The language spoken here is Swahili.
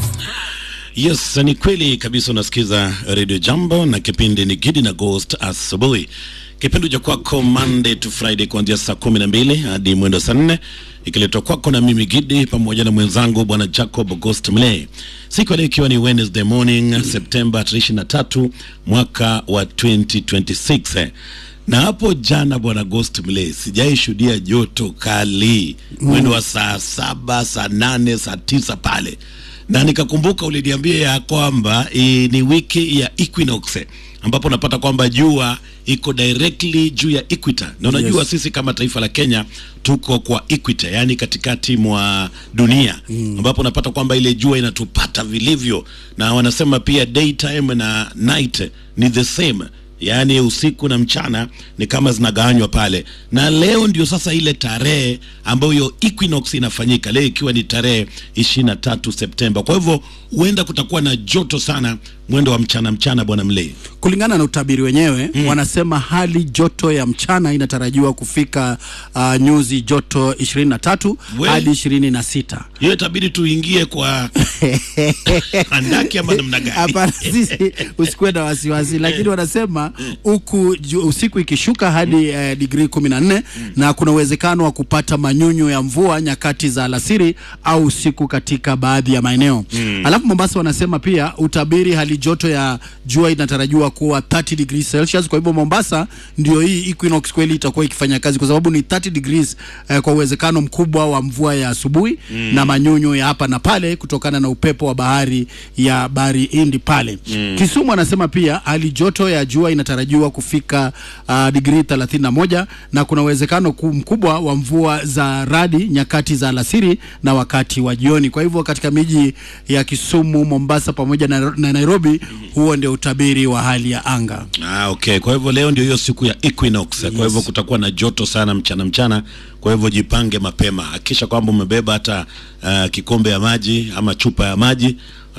Yes, ni kweli kabisa. Unasikiza Radio Jambo na kipindi ni Gidi na Ghost asubuhi, kipindi cha kwako Monday to Friday kuanzia saa kumi na mbili hadi mwendo saa nne ikiletwa kwako na mimi Gidi pamoja na mwenzangu bwana Jacob Ghost Mlay, siku ya leo ikiwa ni Wednesday morning Septemba 23 mwaka wa 2026 na hapo jana bwana Ghost Mlay, sijai shuhudia joto kali mwendo wa saa saba saa nane saa tisa pale na nikakumbuka uliniambia ya kwamba e, ni wiki ya equinox ambapo unapata kwamba jua iko directly juu ya equator, na unajua Yes. sisi kama taifa la Kenya tuko kwa equator, yani katikati mwa dunia ambapo unapata kwamba ile jua inatupata vilivyo, na wanasema pia daytime na night ni the same yaani usiku na mchana ni kama zinagawanywa pale, na leo ndio sasa ile tarehe ambayo hiyo equinox inafanyika leo, ikiwa ni tarehe ishirini na tatu Septemba. Kwa hivyo huenda kutakuwa na joto sana mwendo wa mchana mchana, bwana Mlei. Kulingana na utabiri wenyewe wanasema hali joto ya mchana inatarajiwa kufika uh, nyuzi joto 23 We. hadi 26. Hiyo itabidi tuingie kwa handaki ama namna gani? Hapana, sisi usikuwe na wasiwasi, lakini wanasema huku ju- usiku ikishuka hadi eh, digrii kumi na nne na kuna uwezekano wa kupata manyunyu ya mvua nyakati za alasiri au usiku katika baadhi ya maeneo. Alafu Mombasa wanasema pia utabiri hali joto ya jua inatarajiwa kuwa 30 degrees Celsius. Kwa hivyo Mombasa ndio hii equinox kweli itakuwa ikifanya kazi, kwa sababu ni 30 degrees eh, kwa uwezekano mkubwa wa mvua ya asubuhi na manyunyu ya hapa na pale kutokana na upepo wa bahari ya bahari Hindi pale. Kisumu anasema pia hali joto ya jua inatarajiwa kufika uh, digrii 31 na kuna uwezekano ku- mkubwa wa mvua za radi nyakati za alasiri na wakati wa jioni. Kwa hivyo katika miji ya Kisumu, Mombasa pamoja na, na Nairobi, huo ndio utabiri wa hali ya anga. Ah, okay. Kwa hivyo leo ndio hiyo siku ya equinox. Kwa hivyo kutakuwa na joto sana mchana mchana. Kwa hivyo jipange mapema, hakikisha kwamba umebeba hata uh, kikombe ya maji ama chupa ya maji